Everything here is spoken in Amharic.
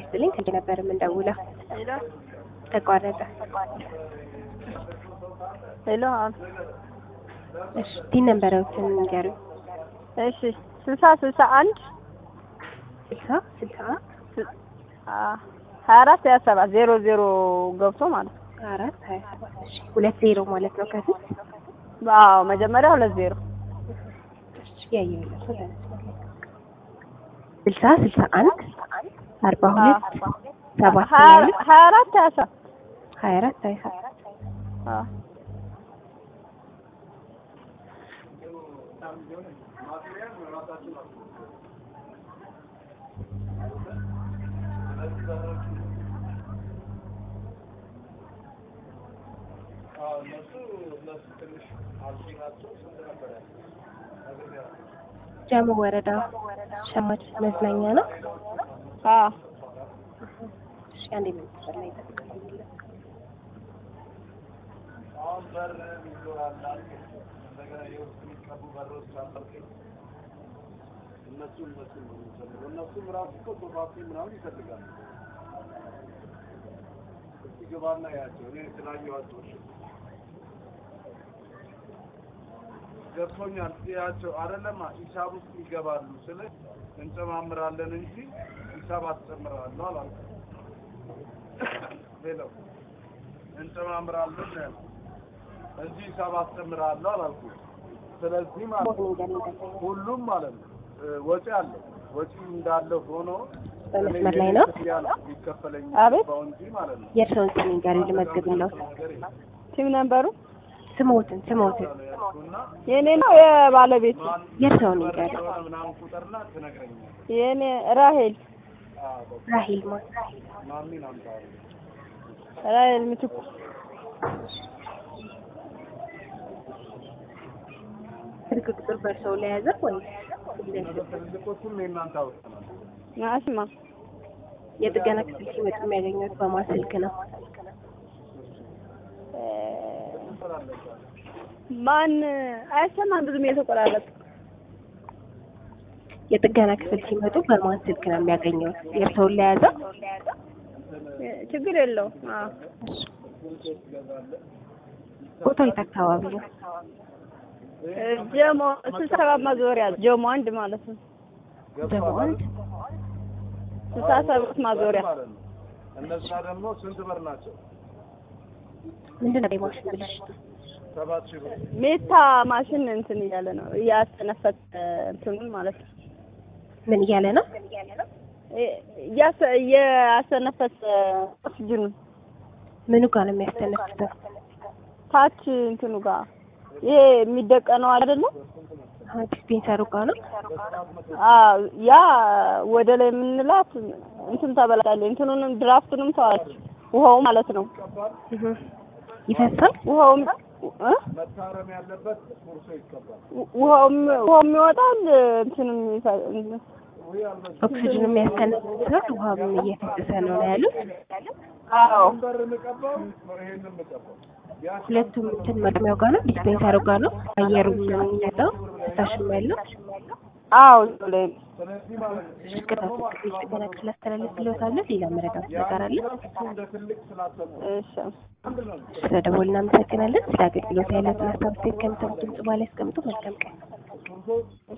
ይስጥልኝ ከዚህ ነበር የምንደውለው። ሄሎ ተቋረጠ። ሄሎ እሺ ቲን ነበረውትን ንገሩኝ። እሺ ስልሳ ስልሳ አንድ ስልሳ ስልሳ ሀያ አራት ሀያ ሰባት ዜሮ ዜሮ ገብቶ ማለት ነው። አራት ሀያ ሰባት እሺ ሁለት ዜሮ ማለት ነው ከፊት አዎ መጀመሪያ ሁለት ዜሮ ያየሁለት ስልሳ ስልሳ አንድ አርባ ሁለት ሰባት ሀያ ያሉት ሀያ አራት ሀያ ሰባት ሀያ አራት ሀያ ሰባት አዎ ጃሞ ወረዳ ሸማች መዝናኛ ነው። አዎ እሺ አንዴ መንገድ ላይ ተጠቅመኝ እነሱም ራሱ እኮ ሶፋፊ ምናምን ይፈልጋሉ። እስቲ ግባና ያቸው እኔ ስላየኋቸው እሺ፣ ገብቶኛል። ያቸው አይደለማ ሂሳብ ውስጥ ይገባሉ ስለ እንጨማምራለን እንጂ ሂሳብ አትጨምራለሁ አላልኩም። ሌላው እንጨማምራለን ነው ያልኩት እንጂ ሂሳብ አትጨምራለሁ አላልኩም። ስለዚህ ማለት ነው ሁሉም ማለት ነው እ ወጪ አለው። ወጪ እንዳለ ሆኖ በመስመር ላይ ነው። ይከፈለኝ አቤት። ባው እንጂ ማለት ነው የእርስዎን ስም ንገሩኝ ልመዝግብልዎት። ቲም ነበሩ ስሞትን ስሞትን ያልኩና የኔ ነው የባለቤት የእርስዎን ንገሩኝ። የሆነ ምናምን ቁጥርና ትነግረኛለህ። የኔ ራሄል አዎ በቃ ራሂል ማን ማሚን አምጣው። ራሄል ምትኩ ስልክ ቁጥር በእርስዎ ላይ ያዘ ወይ ትልልቆቹም የእናንተ አውጥተናል። ናስማ የጥገና ክፍል ሲመጡ የሚያገኙት በማን ስልክ ነው? ማን አይሰማም ብዙም የተቆራረጠ የጥገና ክፍል ሲመጡ በማን ስልክ ነው የሚያገኘው? የእርስዎን ላይ ያዘ? ችግር የለውም አዎ ቦታው የት አካባቢ ነው? ጀሞ ስልሳ ሰባት ማዞሪያ ጀሞ አንድ ማለት ነው ደግሞ አንድ ስልሳ ሰባት ማዞሪያ ማለት ነው። እነዛ ደግሞ ስንት ብር ናቸው? ምንድን ነው የማሽን ብልሽቱ? ሰባት ሺህ ብር። ሜታ ማሽን እንትን እያለ ነው እያስተነፈሰ እንትኑን ማለት ነው ምን እያለ ነው? እያሰ- እያስተነፈሰ ኦክስጅኑን ምኑ ጋር ነው የሚያስተነፍሰው? ታች እንትኑ ጋር ይሄ የሚደቀነው አይደለ? አሁን ዲስፔንሰሩ ጋር ነው። አዎ ያ ወደ ላይ የምንላት እንትን ተበላሻለች። እንትኑንም ድራፍቱንም ተዋች ውሃው ማለት ነው። እህ ይፈሳል። ውሃውም እ? መታረም ያለበት ቁርሶ ይቀባል። ውሃውም ውሃውም ይወጣል እንትንም ይፈ- ወይ አልመሰለኝም። ኦክሲጅኑ የሚያስተነፍሰው ውሃም እየፈሰሰ ነው ነው ያሉት። አዎ በር የምቀባው ይሄንን የምቀባው ያ ሁለቱም እንትን መቅሚያው ጋር ነው፣ ዲስፔንሰሩ ጋር ነው። አየሩ የሚመጣው ፈሳሽም ያለው አዎ ላይ ስለዚህ ማለት ነው ይሄ ሽቅታ ፍቅር ጥገና ክፍል አስተላልፍልዎታለሁ። ሌላ መረዳት ነገር አለ? እሱ እንደ ትልቅ ስላሰብኩ እሺ አንድ ነው። ስለ ደወል እናመሰግናለን። ስለ አገልግሎት ያለውን ሀሳብ ከሚሰሙት ድምጽ በኋላ ያስቀምጡ። መልካም ቀን።